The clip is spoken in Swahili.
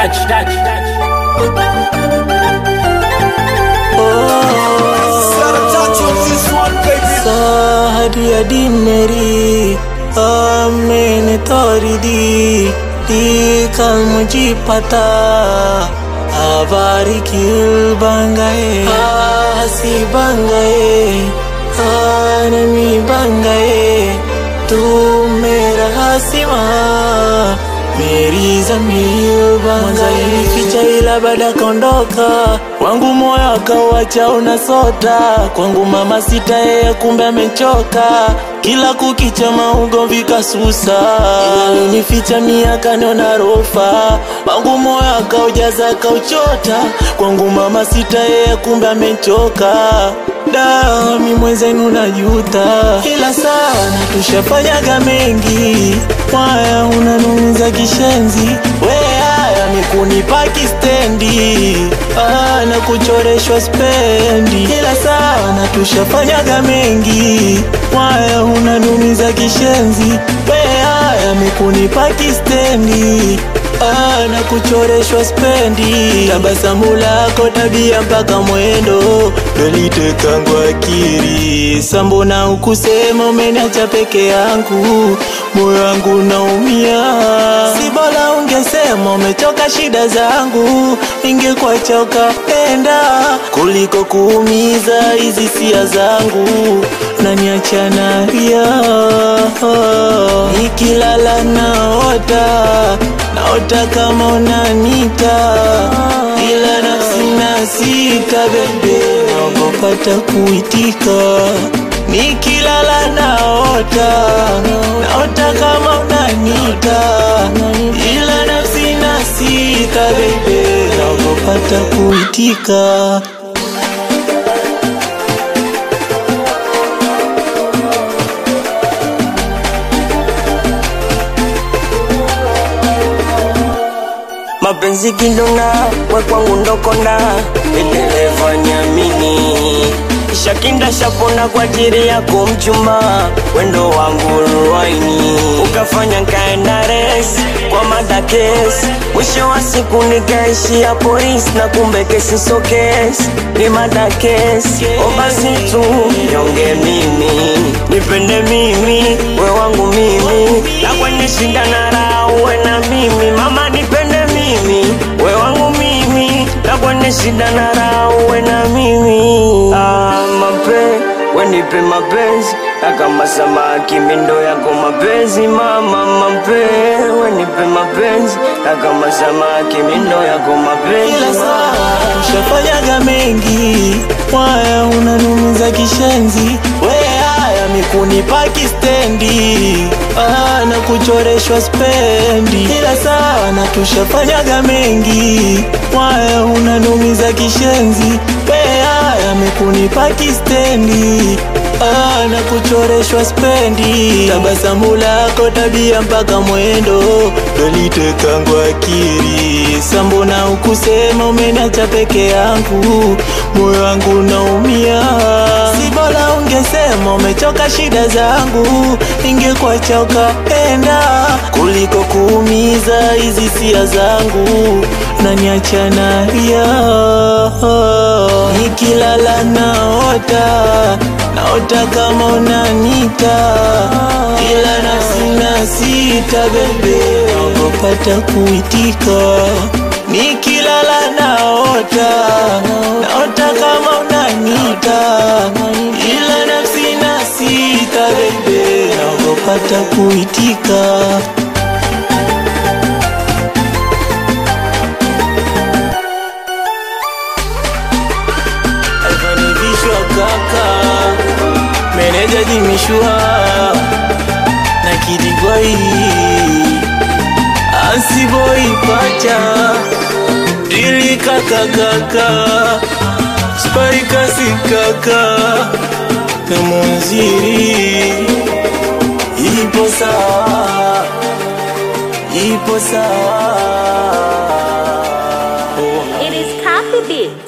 touch, touch, touch. सारी अडी मेरी आ मैंने तोड़ दी टीका मुझे पता आवारी क्यों बन गए हसी बन गए आनमी बन गए तू मेरा हसीमा मेरी zamio bangai ficha ila baada kaondoka wangu moyo akauacha unasota kwangu mama sita yeye kumbe amechoka kila kukicha maugomvi kasusa nificha miaka niona rofa wangu moyo akaujaza akauchota kwangu mama sita yeye kumbe amechoka dami mwenzenu najuta ila sana tushafanyaga mengi mwaya unanumiza kishenzi we haya ni kunipa kistendi ah, na kuchoreshwa spendi ila sana tushafanyaga mengi mwaya unanumiza kishenzi we haya ni kunipa kistendi Ah, na kuchoreshwa spendi tabasamu lako tabia mpaka mwendo dolitekangu akiri sambona ukusema umeniacha peke yangu moyo wangu naumia si bora ungesema umechoka shida zangu ingekuacha ukapenda kuliko kuumiza hizi sia zangu naniacha nalia nikilala naota naota kama unanita ila nafsi nasita bebe naogopata kuitika nikilala naota naota kama unanita ila nafsi nasita bebe naogopata kuitika mapenzi kindona we kwangu ndokona endeleva nyamini shakinda shapona kwa ajili yako mchumba wendo wangu ruaini ukafanya nkaenda res kwa madakes mwisho wa siku nikaishia polisi na kumbe kesi so kesi ni madakes o basi tu nyonge mimi nipende mimi we wangu mimi na kwenye shinda na raha uwe na mimi mama nipende mimi we wangu mimi na kwenye shida na raha uwe na mimi ah, mape wenipe mapenzi na kama samaki mindo yako mapenzi mama mape wenipe mapenzi na kama samaki mindo yako mapenzi ila saa tushafanyaga mengi mwaya unanumiza kishenzi we haya mikunipa kistendi ah, na kuchoreshwa spendi ila sana tushafanyaga mengi mwaya unanumiza kishenzi we haya mikunipa kistendi ah, na kuchoreshwa spendi tabasamu lako tabia mpaka mwendo dolitekangu akiri sambona ukusema umeniacha peke yangu moyo wangu naumia si bora ungesema umechoka shida zangu ingekuacha ukapenda kuliko kuumiza hizi sia zangu naniacha nalia nikilala naota naota kama unanita ila nafsi nasita bebe naogopata kuitika nikilala naota naota kama unanita ila nafsi nasita bebe naogopata kuitika alivyonikishwa kaka meneja jimishwa na kidigwai asiboi pacha dili kaka kaka spaikasi kaka na munziri ipo sawa ipo sawa It is Coffee Beats.